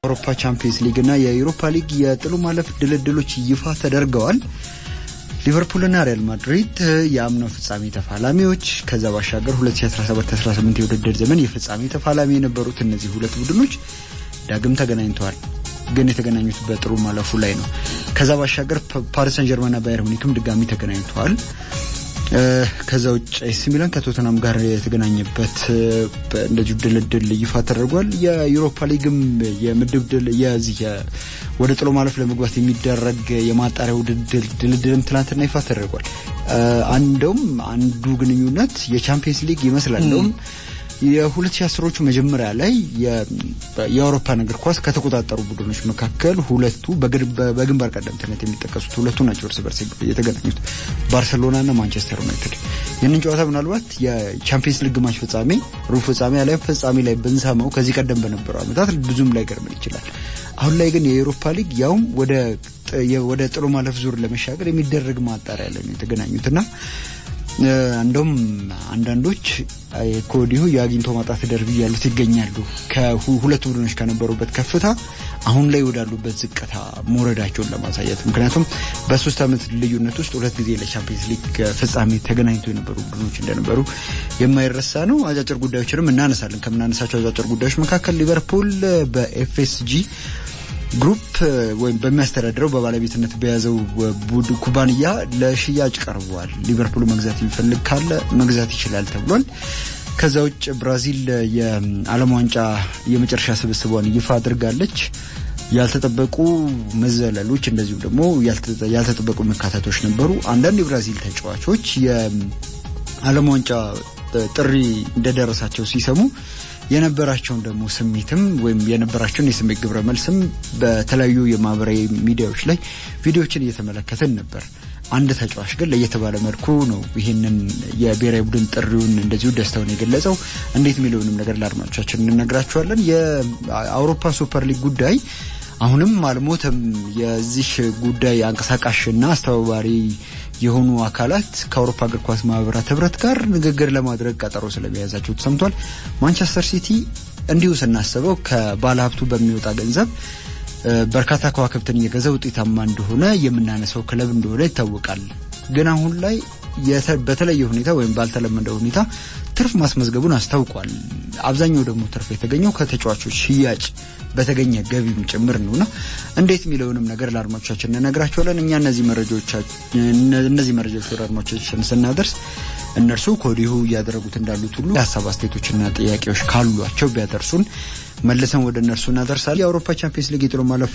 የአውሮፓ ቻምፒየንስ ሊግ እና የዩሮፓ ሊግ የጥሎ ማለፍ ድልድሎች ይፋ ተደርገዋል። ሊቨርፑልና ሪያል ማድሪድ የአምናው ፍጻሜ ተፋላሚዎች፣ ከዛ ባሻገር 2017/18 የውድድር ዘመን የፍጻሜ ተፋላሚ የነበሩት እነዚህ ሁለት ቡድኖች ዳግም ተገናኝተዋል። ግን የተገናኙት በጥሎ ማለፉ ላይ ነው። ከዛ ባሻገር ፓሪስ ሰን ጀርመንና ባየር ሙኒክም ድጋሚ ተገናኝተዋል። ከዛ ውጭ ኤሲ ሚላን ከቶተናም ጋር የተገናኘበት እንደዚሁ ድልድል ይፋ ተደርጓል። የዩሮፓ ሊግም የምድብ ድል የዚህ ወደ ጥሎ ማለፍ ለመግባት የሚደረግ የማጣሪያ ውድድር ድልድልም ትናንትና ይፋ ተደርጓል። እንደውም አንዱ ግንኙነት የቻምፒየንስ ሊግ ይመስላል። እንደውም የ2010ዎቹ መጀመሪያ ላይ የአውሮፓን እግር ኳስ ከተቆጣጠሩ ቡድኖች መካከል ሁለቱ በግንባር ቀደምትነት የሚጠቀሱት ሁለቱ ናቸው እርስ በርስ የተገናኙት ባርሰሎናና ማንቸስተር ዩናይትድ። ይህንን ጨዋታ ምናልባት የቻምፒየንስ ሊግ ግማሽ ፍጻሜ፣ ሩብ ፍጻሜ ላይ ፍጻሜ ላይ ብንሰማው ከዚህ ቀደም በነበረው ዓመታት ብዙም ላይ ገርምን ይችላል። አሁን ላይ ግን የኤሮፓ ሊግ ያውም ወደ ወደ ጥሎ ማለፍ ዙር ለመሻገር የሚደረግ ማጣሪያ ላይ ነው የተገናኙትና እንደውም አንዳንዶች ከወዲሁ የአግኝቶ ማጣት ደርቢ ያሉት ይገኛሉ። ከሁለቱ ቡድኖች ከነበሩበት ከፍታ አሁን ላይ ወዳሉበት ዝቅታ መውረዳቸውን ለማሳየት ምክንያቱም በሶስት ዓመት ልዩነት ውስጥ ሁለት ጊዜ ለቻምፒየንስ ሊግ ፍጻሜ ተገናኝቶ የነበሩ ቡድኖች እንደነበሩ የማይረሳ ነው። አጫጭር ጉዳዮችንም እናነሳለን። ከምናነሳቸው አጫጭር ጉዳዮች መካከል ሊቨርፑል በኤፍኤስጂ ግሩፕ ወይም በሚያስተዳድረው በባለቤትነት በያዘው ቡድ ኩባንያ ለሽያጭ ቀርቧል። ሊቨርፑል መግዛት የሚፈልግ ካለ መግዛት ይችላል ተብሏል። ከዛ ውጭ ብራዚል የዓለም ዋንጫ የመጨረሻ ስብስቧን ይፋ አድርጋለች። ያልተጠበቁ መዘለሎች እንደዚሁም ደግሞ ያልተጠበቁ መካተቶች ነበሩ። አንዳንድ የብራዚል ተጫዋቾች የዓለም ዋንጫ ጥሪ እንደደረሳቸው ሲሰሙ የነበራቸውን ደግሞ ስሜትም ወይም የነበራቸውን የስሜት ግብረ መልስም በተለያዩ የማህበራዊ ሚዲያዎች ላይ ቪዲዮዎችን እየተመለከትን ነበር። አንድ ተጫዋች ግን ለየት ባለ መልኩ ነው ይህንን የብሔራዊ ቡድን ጥሪውን እንደዚሁ ደስታውን የገለጸው። እንዴት የሚለውንም ነገር ለአድማጮቻችን እንነግራችኋለን። የአውሮፓ ሱፐር ሊግ ጉዳይ አሁንም አልሞተም። የዚህ ጉዳይ አንቀሳቃሽና አስተባባሪ የሆኑ አካላት ከአውሮፓ እግር ኳስ ማህበራት ህብረት ጋር ንግግር ለማድረግ ቀጠሮ ስለመያዛቸው ተሰምቷል። ማንቸስተር ሲቲ እንዲሁ ስናስበው ከባለሀብቱ በሚወጣ ገንዘብ በርካታ ከዋክብትን እየገዛ ውጤታማ እንደሆነ የምናነሳው ክለብ እንደሆነ ይታወቃል። ግን አሁን ላይ በተለየ ሁኔታ ወይም ባልተለመደ ሁኔታ ትርፍ ማስመዝገቡን አስታውቋል። አብዛኛው ደግሞ ትርፍ የተገኘው ከተጫዋቾች ሽያጭ በተገኘ ገቢም ጭምር ነውና እንዴት የሚለውንም ነገር ለአድማጮቻችን እንነግራቸዋለን። እኛ እነዚህ መረጃዎች እነዚህ መረጃዎች ወደ አድማጮቻችን ስናደርስ እነርሱ ከወዲሁ እያደረጉት እንዳሉት ሁሉ የሀሳብ አስተያየቶችና ጥያቄዎች ካሏቸው ቢያደርሱን መልሰን ወደ እነርሱ እናደርሳለን። የአውሮፓ ቻምፒየንስ ሊግ የጥሎ ማለፍ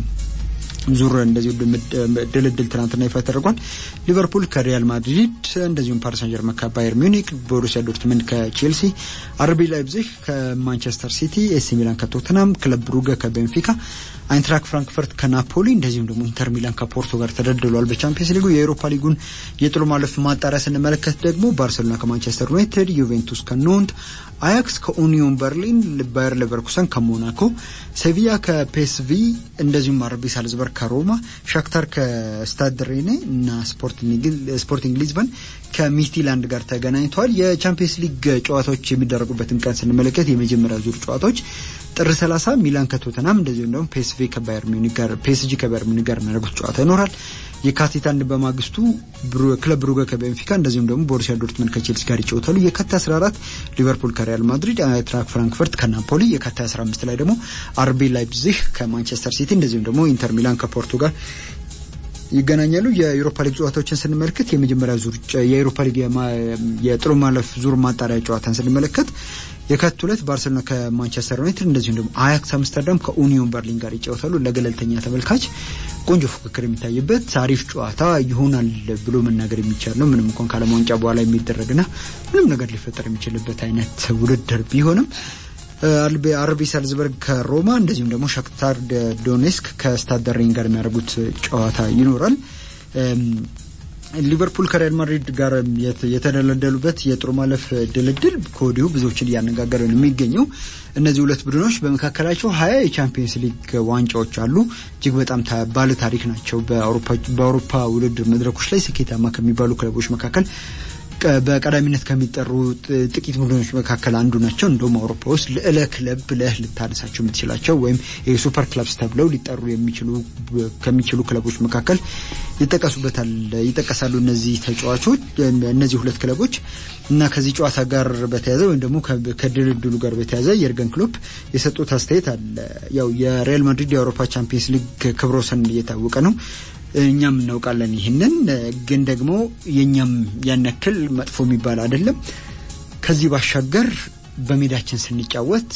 ዙር እንደዚሁ ድልድል ትናንትና ይፋ ተደርጓል። ሊቨርፑል ከሪያል ማድሪድ እንደዚሁም ፓሪስ ሳን ጀርመን ከባየር ሚዩኒክ፣ ቦሩሲያ ዶርትመንድ ከቼልሲ፣ አርቢ ላይፕዚግ ከማንቸስተር ሲቲ፣ ኤሲ ሚላን ከቶትናም፣ ክለብ ብሩገ ከቤንፊካ፣ አይንትራክ ፍራንክፈርት ከናፖሊ እንደዚሁም ደግሞ ኢንተር ሚላን ከፖርቶ ጋር ተደልድሏል። በቻምፒየንስ ሊጉ የአውሮፓ ሊጉን የጥሎ ማለፍ ማጣሪያ ስንመለከት ደግሞ ባርሴሎና ከማንቸስተር ዩናይትድ፣ ዩቬንቱስ ከኖንት፣ አያክስ ከኡኒዮን በርሊን፣ ባየር ሌቨርኩሰን ከሞናኮ፣ ሴቪያ ከፔስቪ እንደዚሁም አርቢ ሳልዝበርግ ከሮማ፣ ሻክታር ከስታድ ሬኔ እና ስፖርቲንግ ሊዝበን ከሚድትላንድ ጋር ተገናኝተዋል። የቻምፒየንስ ሊግ ጨዋታዎች የሚደረጉበትን ቀን ስንመለከት የመጀመሪያ ዙር ጨዋታዎች ጥር 30 ሚላን ከቶተናም እንደዚሁም ደግሞ ፒኤስቪ ከባየር ሚዩኒክ ጋር ፒኤስጂ ከባየር ሚዩኒክ ጋር የሚያደርጉት ጨዋታ ይኖራል። የካቲት አንድ በማግስቱ ክለብ ብሩገ ከቤንፊካ እንደዚሁም ደግሞ ቦሩሲያ ዶርትመንድ ከቼልሲ ጋር ይጫወታሉ። የካቲት 14 ሊቨርፑል ከሪያል ማድሪድ፣ አይንትራክ ፍራንክፈርት ከናፖሊ፣ የካቲት 15 ላይ ደግሞ አርቢ ላይፕዚግ ከማንቸስተር ሲቲ እንደዚሁም ደግሞ ኢንተር ሚላን ከፖርቶ ጋር ይገናኛሉ። የዩሮፓ ሊግ ጨዋታዎችን ስንመለከት የመጀመሪያ ዙር የዩሮፓ ሊግ የጥሎ ማለፍ ዙር ማጣሪያ ጨዋታን ስንመለከት የካቲት ሁለት ባርሴሎና ከማንቸስተር ዩናይትድ እንደዚሁም ደግሞ አያክስ አምስተርዳም ከኡኒዮን በርሊን ጋር ይጫወታሉ። ለገለልተኛ ተመልካች ቆንጆ ፉክክር የሚታይበት አሪፍ ጨዋታ ይሆናል ብሎ መናገር የሚቻል ነው። ምንም እንኳን ከዓለም ዋንጫ በኋላ የሚደረግና ምንም ነገር ሊፈጠር የሚችልበት አይነት ውድድር ቢሆንም አርቢ ሳልዝበርግ ከሮማ እንደዚሁም ደግሞ ሻክታር ዶኔስክ ከስታድ ሬን ጋር የሚያደርጉት ጨዋታ ይኖራል። ሊቨርፑል ከሪያል ማድሪድ ጋር የተደለደሉበት የጥሎ ማለፍ ድልድል ከወዲሁ ብዙዎችን እያነጋገረ ነው የሚገኘው። እነዚህ ሁለት ቡድኖች በመካከላቸው ሀያ የቻምፒየንስ ሊግ ዋንጫዎች አሉ። እጅግ በጣም ባለ ታሪክ ናቸው። በአውሮፓ ውድድር መድረኮች ላይ ስኬታማ ከሚባሉ ክለቦች መካከል በቀዳሚነት ከሚጠሩ ጥቂት ቡድኖች መካከል አንዱ ናቸው። እንደውም አውሮፓ ውስጥ ልዕለ ክለብ ብለህ ልታነሳቸው የምትችላቸው ወይም የሱፐር ክለብስ ተብለው ሊጠሩ የሚችሉ ከሚችሉ ክለቦች መካከል ይጠቀሱበታል ይጠቀሳሉ እነዚህ ተጫዋቾች እነዚህ ሁለት ክለቦች እና ከዚህ ጨዋታ ጋር በተያያዘ ወይም ደግሞ ከድልድሉ ጋር በተያያዘ የርገን ክሎፕ የሰጡት አስተያየት አለ። ያው የሪያል ማድሪድ የአውሮፓ ቻምፒየንስ ሊግ ክብረ ወሰን እየታወቀ ነው። እኛም እናውቃለን። ይህንን ግን ደግሞ የእኛም ያን ያክል መጥፎ የሚባል አይደለም። ከዚህ ባሻገር በሜዳችን ስንጫወት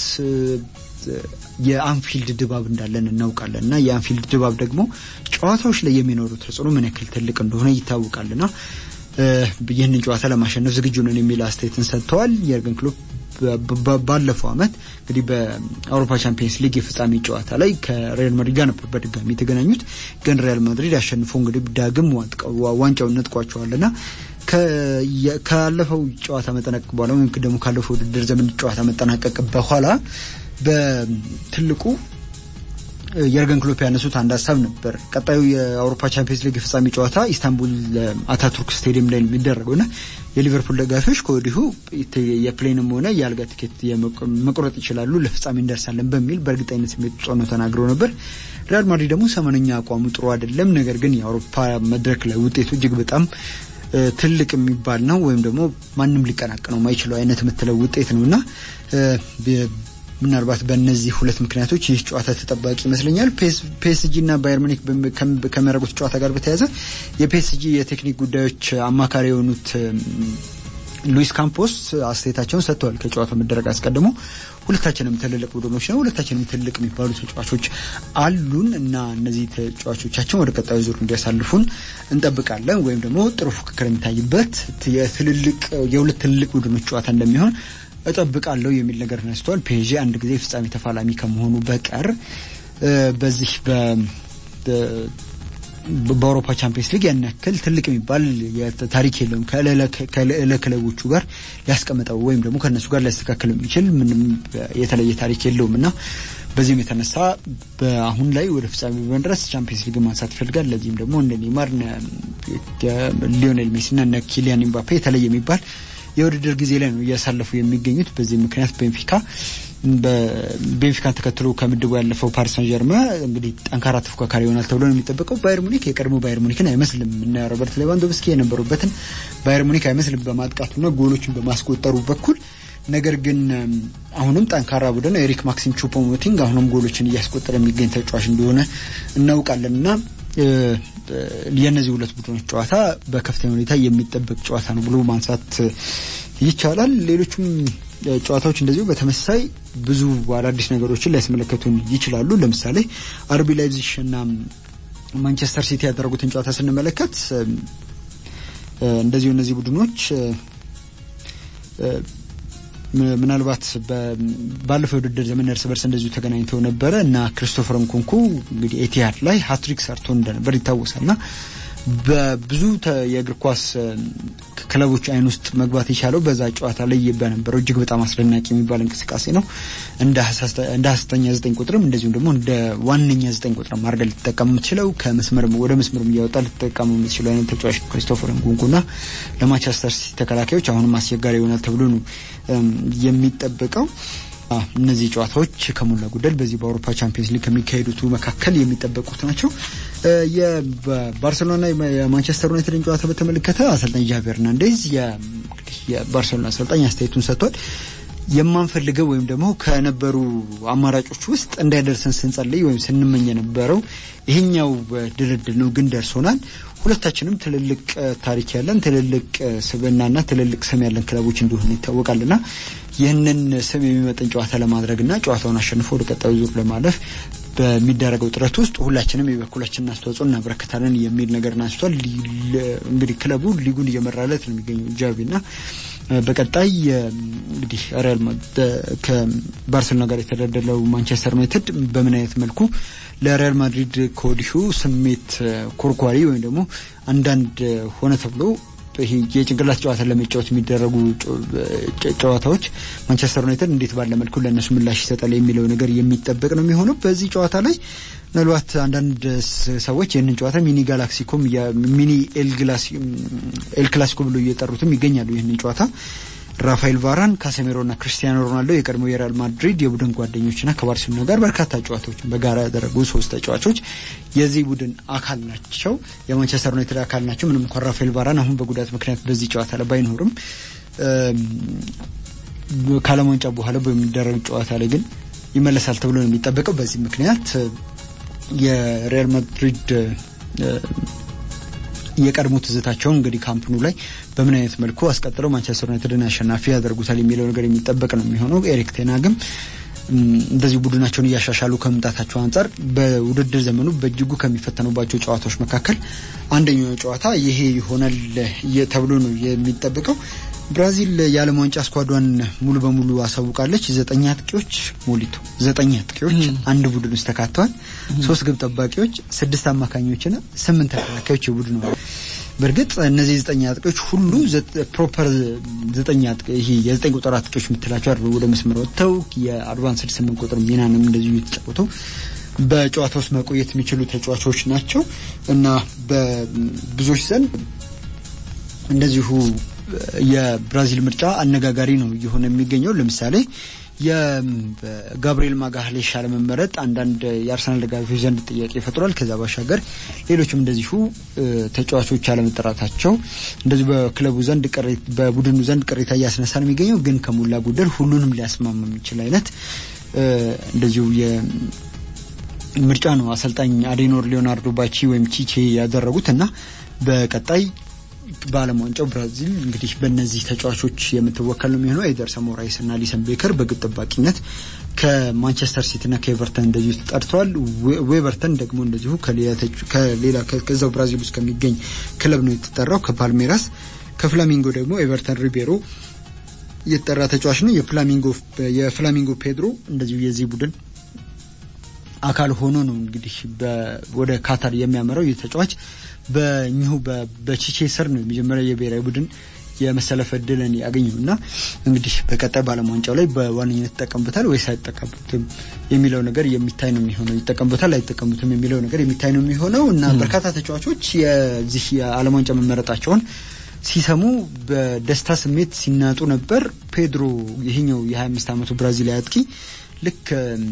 የአንፊልድ ድባብ እንዳለን እናውቃለን እና የአንፊልድ ድባብ ደግሞ ጨዋታዎች ላይ የሚኖሩ ተጽዕኖ ምን ያክል ትልቅ እንደሆነ ይታወቃልና ይህንን ጨዋታ ለማሸነፍ ዝግጁ ነን የሚል አስተያየትን ሰጥተዋል። የርገን ክሎፕ ባለፈው ዓመት እንግዲህ በአውሮፓ ቻምፒየንስ ሊግ የፍጻሜ ጨዋታ ላይ ከሪያል ማድሪድ ጋር ነበር በድጋሚ የተገናኙት። ግን ሪያል ማድሪድ አሸንፎ እንግዲህ ዳግም ዋንጫውን ነጥቋቸዋልና ካለፈው ጨዋታ መጠናቀቅ በኋላ ወይም ደግሞ ካለፈው ውድድር ዘመን ጨዋታ መጠናቀቅ በኋላ በትልቁ የርገን ክሎፕ ያነሱት አንድ ሀሳብ ነበር። ቀጣዩ የአውሮፓ ቻምፒየንስ ሊግ የፍጻሜ ጨዋታ ኢስታንቡል አታቱርክ ስቴዲየም ላይ የሚደረገውና የሊቨርፑል ደጋፊዎች ከወዲሁ የፕሌንም ሆነ የአልጋ ቲኬት መቁረጥ ይችላሉ፣ ለፍጻሜ እንደርሳለን በሚል በእርግጠኝነት ስሜት ጾኖ ተናግረው ነበር። ሪያል ማድሪድ ደግሞ ሰሞነኛ አቋሙ ጥሩ አይደለም፣ ነገር ግን የአውሮፓ መድረክ ላይ ውጤቱ እጅግ በጣም ትልቅ የሚባል ነው ወይም ደግሞ ማንም ሊቀናቀነው ማይችለው አይነት የምትለው ውጤት ነው እና ምናልባት በእነዚህ ሁለት ምክንያቶች ይህ ጨዋታ ተጠባቂ ይመስለኛል። ፒኤስጂ እና ባየር ሙኒክ ከሚያደርጉት ጨዋታ ጋር በተያያዘ የፒኤስጂ የቴክኒክ ጉዳዮች አማካሪ የሆኑት ሉዊስ ካምፖስ አስተያየታቸውን ሰጥተዋል። ከጨዋታው መደረግ አስቀድሞ ሁለታችንም ትልልቅ ቡድኖች ነው፣ ሁለታችንም ትልቅ የሚባሉ ተጫዋቾች አሉን እና እነዚህ ተጫዋቾቻችን ወደ ቀጣዩ ዙር እንዲያሳልፉን እንጠብቃለን ወይም ደግሞ ጥሩ ፉክክር የሚታይበት የትልልቅ የሁለት ትልልቅ ቡድኖች ጨዋታ እንደሚሆን እጠብቃለሁ የሚል ነገር ተነስተዋል። ፔዤ አንድ ጊዜ ፍጻሜ ተፋላሚ ከመሆኑ በቀር በዚህ በአውሮፓ ቻምፒየንስ ሊግ ያን ያክል ትልቅ የሚባል ታሪክ የለውም። ከልዕለ ክለቦቹ ጋር ሊያስቀምጠው ወይም ደግሞ ከእነሱ ጋር ሊያስተካክል የሚችል ምንም የተለየ ታሪክ የለውም እና በዚህም የተነሳ በአሁን ላይ ወደ ፍጻሜ በመድረስ ቻምፒየንስ ሊግ ማንሳት ይፈልጋል። ለዚህም ደግሞ እንደ ኔይማር፣ ሊዮኔል ሜሲና እነ ኪሊያን ኤምባፔ የተለየ የሚባል የውድድር ጊዜ ላይ ነው እያሳለፉ የሚገኙት። በዚህ ምክንያት ቤንፊካ ቤንፊካን ተከትሎ ከምድቡ ያለፈው ፓሪስ ሳን ጀርመ እንግዲህ ጠንካራ ተፎካካሪ ይሆናል ተብሎ ነው የሚጠበቀው። ባየር ሙኒክ የቀድሞ ባየር ሙኒክን አይመስልም እና ሮበርት ሌቫንዶቭስኪ የነበሩበትን ባየር ሙኒክ አይመስልም በማጥቃቱና ጎሎችን በማስቆጠሩ በኩል ነገር ግን አሁንም ጠንካራ ቡድን ኤሪክ ማክሲም ቹፖሞቲንግ አሁንም ጎሎችን እያስቆጠረ የሚገኝ ተጫዋች እንደሆነ እናውቃለን እና የእነዚህ ሁለት ቡድኖች ጨዋታ በከፍተኛ ሁኔታ የሚጠበቅ ጨዋታ ነው ብሎ ማንሳት ይቻላል። ሌሎቹም ጨዋታዎች እንደዚሁ በተመሳሳይ ብዙ አዳዲስ ነገሮችን ሊያስመለከቱን ይችላሉ። ለምሳሌ አርቢ ላይፕዚግ እና ማንቸስተር ሲቲ ያደረጉትን ጨዋታ ስንመለከት እንደዚሁ እነዚህ ቡድኖች ምናልባት ባለፈው የውድድር ዘመን እርስ በርስ እንደዚሁ ተገናኝተው ነበረ እና ክሪስቶፈር ንኩንኩ እንግዲህ ኤቲሃድ ላይ ሀትሪክ ሰርቶ እንደነበር ይታወሳል እና በብዙ የእግር ኳስ ክለቦች አይን ውስጥ መግባት የቻለው በዛ ጨዋታ ላይ በነበረው እጅግ በጣም አስደናቂ የሚባል እንቅስቃሴ ነው። እንደ ሀሰተኛ ዘጠኝ ቁጥርም እንደዚሁም ደግሞ እንደ ዋነኛ ዘጠኝ ቁጥርም አድርገህ ልትጠቀም የምትችለው ከመስመር ወደ መስመር እያወጣ ልትጠቀሙ የምትችለው አይነት ተጫዋች ክሪስቶፈር ንኩንኩና ለማንቸስተር ሲቲ ተከላካዮች አሁንም አስቸጋሪ ይሆናል ተብሎ ነው የሚጠበቀው። እነዚህ ጨዋታዎች ከሞላ ጎደል በዚህ በአውሮፓ ቻምፒየንስ ሊግ ከሚካሄዱት መካከል የሚጠበቁት ናቸው። የባርሴሎና የማንቸስተር ዩናይትድን ጨዋታ በተመለከተ አሰልጣኝ ጃቪ ሄርናንዴዝ የባርሴሎና አሰልጣኝ አስተያየቱን ሰጥቷል። የማንፈልገው ወይም ደግሞ ከነበሩ አማራጮች ውስጥ እንዳይደርሰን ስንጸልይ ወይም ስንመኝ የነበረው ይሄኛው ድልድል ነው፣ ግን ደርሶናል። ሁለታችንም ትልልቅ ታሪክ ያለን ትልልቅ ስብዕናና ትልልቅ ስም ያለን ክለቦች እንደሆነ ይታወቃልና ይህንን ስም የሚመጥን ጨዋታ ለማድረግና ጨዋታውን አሸንፎ ወደ ቀጣዩ ዙር ለማለፍ በሚደረገው ጥረት ውስጥ ሁላችንም የበኩላችንን አስተዋጽኦ እናበረክታለን የሚል ነገር አንስቷል። እንግዲህ ክለቡ ሊጉን እየመራለት ነው የሚገኘው ጃቪና በቀጣይ እንግዲህ ሪያል ከባርሴሎና ጋር የተደለደለው ማንቸስተር ዩናይትድ በምን አይነት መልኩ ለሪያል ማድሪድ ከወዲሁ ስሜት ኮርኳሪ ወይም ደግሞ አንዳንድ ሆነ ተብሎ ይሄ የጭንቅላት ጨዋታ ለመጫወት የሚደረጉ ጨዋታዎች ማንቸስተር ዩናይትድ እንዴት ባለ መልኩ ለእነሱ ምላሽ ይሰጣል የሚለው ነገር የሚጠበቅ ነው የሚሆነው። በዚህ ጨዋታ ላይ ምናልባት አንዳንድ ሰዎች ይህንን ጨዋታ ሚኒ ጋላክሲኮም ሚኒ ኤል ክላሲኮ ብሎ እየጠሩትም ይገኛሉ። ይህንን ጨዋታ ራፋኤል ቫራን፣ ካሴሜሮና ክርስቲያኖ ሮናልዶ የቀድሞ የሪያል ማድሪድ የቡድን ጓደኞችና ከባርሴሎና ጋር በርካታ ጨዋታዎችን በጋራ ያደረጉ ሶስት ተጫዋቾች የዚህ ቡድን አካል ናቸው። የማንቸስተር ዩናይትድ አካል ናቸው። ምንም እንኳን ራፋኤል ቫራን አሁን በጉዳት ምክንያት በዚህ ጨዋታ ላይ ባይኖርም ከዓለም ዋንጫ በኋላ በሚደረግ ጨዋታ ላይ ግን ይመለሳል ተብሎ ነው የሚጠበቀው። በዚህ ምክንያት የሪያል ማድሪድ የቀድሞ ትዝታቸውን እንግዲህ ካምፕኑ ላይ በምን አይነት መልኩ አስቀጥለው ማንቸስተር ዩናይትድን አሸናፊ ያደርጉታል የሚለው ነገር የሚጠበቅ ነው የሚሆነው። ኤሪክ ቴናግም እንደዚሁ ቡድናቸውን እያሻሻሉ ከመምጣታቸው አንጻር በውድድር ዘመኑ በእጅጉ ከሚፈተኑባቸው ጨዋታዎች መካከል አንደኛው ጨዋታ ይሄ ይሆናል ተብሎ ነው የሚጠበቀው። ብራዚል የዓለም ዋንጫ ስኳዷን ሙሉ በሙሉ አሳውቃለች። ዘጠኝ አጥቂዎች ሞሊቶ ዘጠኝ አጥቂዎች አንድ ቡድን ውስጥ ተካተዋል። ሶስት ግብ ጠባቂዎች፣ ስድስት አማካኞችና ስምንት ተከላካዮች የቡድኑ በእርግጥ እነዚህ ዘጠኝ አጥቂዎች ሁሉ ፕሮፐር ዘጠኝ አጥቂ ይሄ የዘጠኝ ቁጥር አጥቂዎች የምትላቸው አይደል ወደ መስመር ወጥተው የአድቫንስድ ስምንት ቁጥር ሚናንም እንደዚሁ የተጫወተው በጨዋታ ውስጥ መቆየት የሚችሉ ተጫዋቾች ናቸው እና በብዙዎች ዘንድ እንደዚሁ የብራዚል ምርጫ አነጋጋሪ ነው እየሆነ የሚገኘው። ለምሳሌ የጋብሪኤል ማጋሌሽ አለመመረጥ አንዳንድ የአርሰናል ደጋፊዎች ዘንድ ጥያቄ ፈጥሯል። ከዛ ባሻገር ሌሎችም እንደዚሁ ተጫዋቾች አለመጠራታቸው እንደዚሁ በክለቡ ዘንድ በቡድኑ ዘንድ ቅሬታ እያስነሳ ነው የሚገኘው። ግን ከሞላ ጎደል ሁሉንም ሊያስማማ የሚችል አይነት እንደዚሁ ምርጫ ነው አሰልጣኝ አዴኖር ሊዮናርዶ ባቺ ወይም ቺቼ ያደረጉት እና በቀጣይ በዓለም ዋንጫው ብራዚል እንግዲህ በእነዚህ ተጫዋቾች የምትወከል ነው የሚሆነው። ኤደርሰን ሞራይስ እና አሊሰን ቤከር በግብ ጠባቂነት ከማንቸስተር ሲቲና ከኤቨርተን እንደዚሁ ተጠርተዋል። ዌቨርተን ደግሞ እንደዚሁ ከሌላ ከዛው ብራዚል ውስጥ ከሚገኝ ክለብ ነው የተጠራው ከፓልሜራስ። ከፍላሚንጎ ደግሞ ኤቨርተን ሪቤሮ የተጠራ ተጫዋች ነው። የፍላሚንጎ ፔድሮ እንደዚሁ የዚህ ቡድን አካል ሆኖ ነው እንግዲህ ወደ ካታር የሚያመራው ይህ ተጫዋች በእኚሁ በቺቼ ስር ነው የመጀመሪያ የብሔራዊ ቡድን የመሰለፍ እድልን ያገኘው እና እንግዲህ በቀጣይ በዓለም ዋንጫው ላይ በዋነኝነት ይጠቀሙበታል ወይስ አይጠቀሙትም የሚለው ነገር የሚታይ ነው የሚሆነው። ይጠቀሙበታል አይጠቀሙትም የሚለው ነገር የሚታይ ነው የሚሆነው እና በርካታ ተጫዋቾች የዚህ የዓለም ዋንጫ መመረጣቸውን ሲሰሙ በደስታ ስሜት ሲናጡ ነበር። ፔድሮ ይሄኛው የ25 ዓመቱ ብራዚላዊ አጥቂ ልክ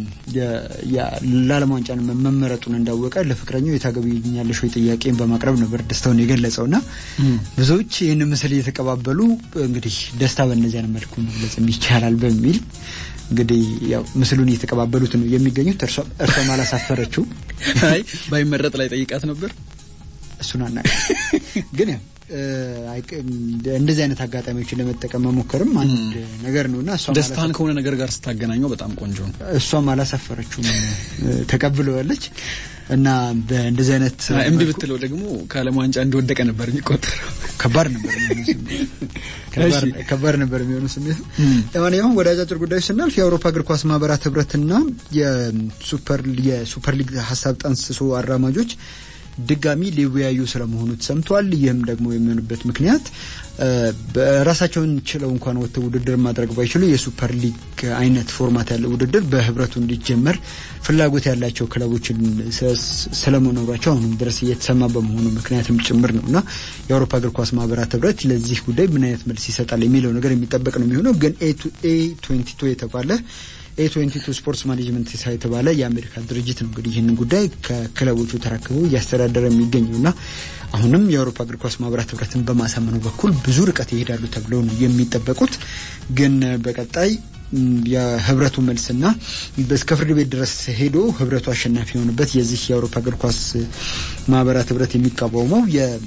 ለዓለም ዋንጫ መመረጡን እንዳወቀ ለፍቅረኛው የታገቢኛለሽ ወይ ጥያቄን በማቅረብ ነበር ደስታውን የገለጸው እና ብዙዎች ይህን ምስል እየተቀባበሉ እንግዲህ ደስታ በእነዚያ መልኩ መግለጽ ይቻላል በሚል እንግዲህ ያው ምስሉን እየተቀባበሉት ነው የሚገኙት። እርሷም አላሳፈረችው። አይ ባይመረጥ ላይ ጠይቃት ነበር። እሱን አና ግን ያው እንደዚህ አይነት አጋጣሚዎችን ለመጠቀም መሞከርም አንድ ነገር ነው እና ደስታን ከሆነ ነገር ጋር ስታገናኘው በጣም ቆንጆ ነው። እሷም አላሳፈረችውም፣ ተቀብለዋለች እና በእንደዚህ አይነት እምቢ ብትለው ደግሞ ከዓለም ዋንጫ እንደወደቀ ነበር የሚቆጠረው። ከባድ ነበር ከባድ ነበር የሚሆኑ ስሜቱ። ለማንኛውም ወደ አጫጭር ጉዳዮች ስናልፍ የአውሮፓ እግር ኳስ ማህበራት ህብረትና የሱፐር የሱፐር ሊግ ሀሳብ ጠንስሶ አራማጆች ድጋሚ ሊወያዩ ስለመሆኑ ተሰምቷል። ይህም ደግሞ የሚሆንበት ምክንያት በራሳቸውን ችለው እንኳን ወጥተው ውድድር ማድረግ ባይችሉ የሱፐር ሊግ አይነት ፎርማት ያለው ውድድር በህብረቱ እንዲጀመር ፍላጎት ያላቸው ክለቦችን ስለመኖራቸው አሁንም ድረስ እየተሰማ በመሆኑ ምክንያትም ጭምር ነው እና የአውሮፓ እግር ኳስ ማህበራት ህብረት ለዚህ ጉዳይ ምን አይነት መልስ ይሰጣል የሚለው ነገር የሚጠበቅ ነው የሚሆነው ግን ኤ ትዌንቲ ቱ የተባለ ኤ ትዌንቲ ቱ ስፖርትስ ማኔጅመንት የተባለ የአሜሪካ ድርጅት ነው እንግዲህ ይህንን ጉዳይ ከክለቦቹ ተረክቦ እያስተዳደረ የሚገኘው እና አሁንም የአውሮፓ እግር ኳስ ማህበራት ህብረትን በማሳመኑ በኩል ብዙ ርቀት ይሄዳሉ ተብለው ነው የሚጠበቁት። ግን በቀጣይ የህብረቱ መልስና እስከ ፍርድ ቤት ድረስ ሄዶ ህብረቱ አሸናፊ የሆነበት የዚህ የአውሮፓ እግር ኳስ ማህበራት ህብረት የሚቃወመው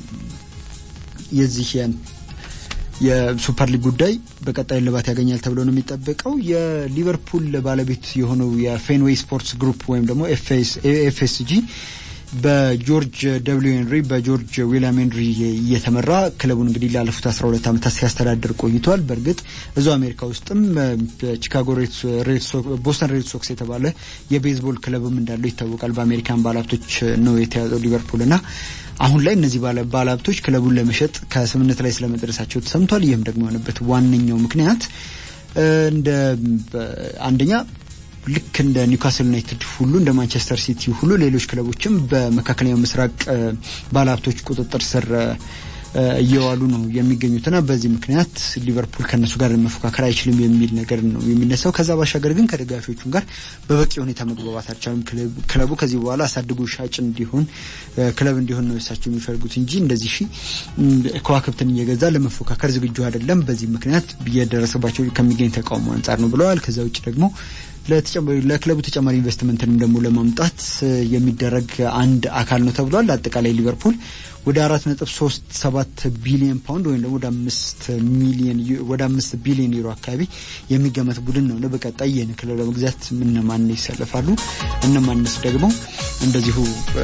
የዚህ የሱፐር ሊግ ጉዳይ በቀጣይ እልባት ያገኛል ተብሎ ነው የሚጠበቀው። የሊቨርፑል ባለቤት የሆነው የፌንዌይ ስፖርትስ ግሩፕ ወይም ደግሞ ኤፍኤስጂ በጆርጅ ደብሊው ሄንሪ በጆርጅ ዊሊያም ሄንሪ እየተመራ ክለቡን እንግዲህ ላለፉት አስራ ሁለት ዓመታት ሲያስተዳድር ቆይቷል። በእርግጥ እዛው አሜሪካ ውስጥም ቺካጎ ቦስተን ሬድ ሶክስ የተባለ የቤዝቦል ክለብም እንዳለው ይታወቃል። በአሜሪካን ባለሀብቶች ነው የተያዘው ሊቨርፑል እና አሁን ላይ እነዚህ ባለሀብቶች ክለቡን ለመሸጥ ከስምምነት ላይ ስለመድረሳቸው ተሰምቷል። ይህም ደግሞ የሆነበት ዋነኛው ምክንያት እንደ አንደኛ ልክ እንደ ኒውካስል ዩናይትድ ሁሉ እንደ ማንቸስተር ሲቲ ሁሉ ሌሎች ክለቦችም በመካከለኛው ምስራቅ ባለሀብቶች ቁጥጥር ስር እየዋሉ ነው የሚገኙትና በዚህ ምክንያት ሊቨርፑል ከነሱ ጋር መፎካከር አይችልም የሚል ነገር ነው የሚነሳው። ከዛ ባሻገር ግን ከደጋፊዎቹም ጋር በበቂ ሁኔታ መግባባት አልቻሉም። ክለቡ ከዚህ በኋላ አሳድጎ ሻጭ እንዲሆን ክለብ እንዲሆን ነው እሳቸው የሚፈልጉት እንጂ እንደዚህ ሺ ከዋክብትን እየገዛ ለመፎካከር ዝግጁ አይደለም። በዚህ ምክንያት እየደረሰባቸው ከሚገኝ ተቃውሞ አንጻር ነው ብለዋል። ከዛ ውጭ ደግሞ ለክለቡ ተጨማሪ ኢንቨስትመንትንም ደግሞ ለማምጣት የሚደረግ አንድ አካል ነው ተብሏል። አጠቃላይ ሊቨርፑል ወደ አራት ነጥብ ሶስት ሰባት ቢሊዮን ፓውንድ ወይም ደግሞ ወደ አምስት ሚሊዮን ወደ አምስት ቢሊዮን ዩሮ አካባቢ የሚገመት ቡድን ነው። በቀጣይ ይህን ክለብ ለመግዛት እነማን ይሰለፋሉ፣ እነማንስ ደግሞ እንደዚሁ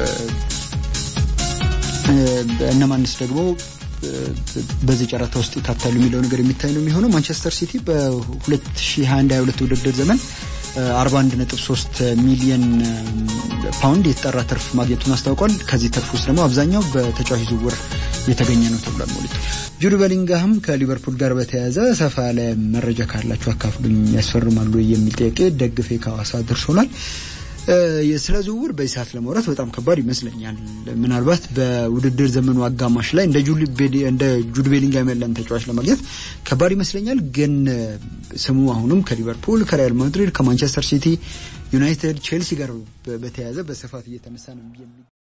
እነማንስ ደግሞ በዚህ ጨረታ ውስጥ ይካተሉ የሚለው ነገር የሚታይ ነው የሚሆነው። ማንቸስተር ሲቲ በ2021/22 ውድድር ዘመን 41.3 ሚሊዮን ፓውንድ የተጠራ ትርፍ ማግኘቱን አስታውቋል። ከዚህ ትርፍ ውስጥ ደግሞ አብዛኛው በተጫዋች ዝውውር የተገኘ ነው ተብሏል። ሞሊቶ ጁድ ቤሊንግሃም ከሊቨርፑል ጋር በተያያዘ ሰፋ ያለ መረጃ ካላችሁ አካፍሉኝ፣ ያስፈርማሉ የሚል ጥያቄ ደግፌ ከሐዋሳ ደርሶናል። ስለ ዝውውር በዚህ ሰዓት ለማውራት በጣም ከባድ ይመስለኛል። ምናልባት በውድድር ዘመኑ አጋማሽ ላይ እንደ ጁድ ቤሊንግሃም ያለን ተጫዋች ለማግኘት ከባድ ይመስለኛል። ግን ስሙ አሁንም ከሊቨርፑል፣ ከሪያል ማድሪድ፣ ከማንቸስተር ሲቲ፣ ዩናይትድ፣ ቼልሲ ጋር በተያያዘ በስፋት እየተነሳ ነው።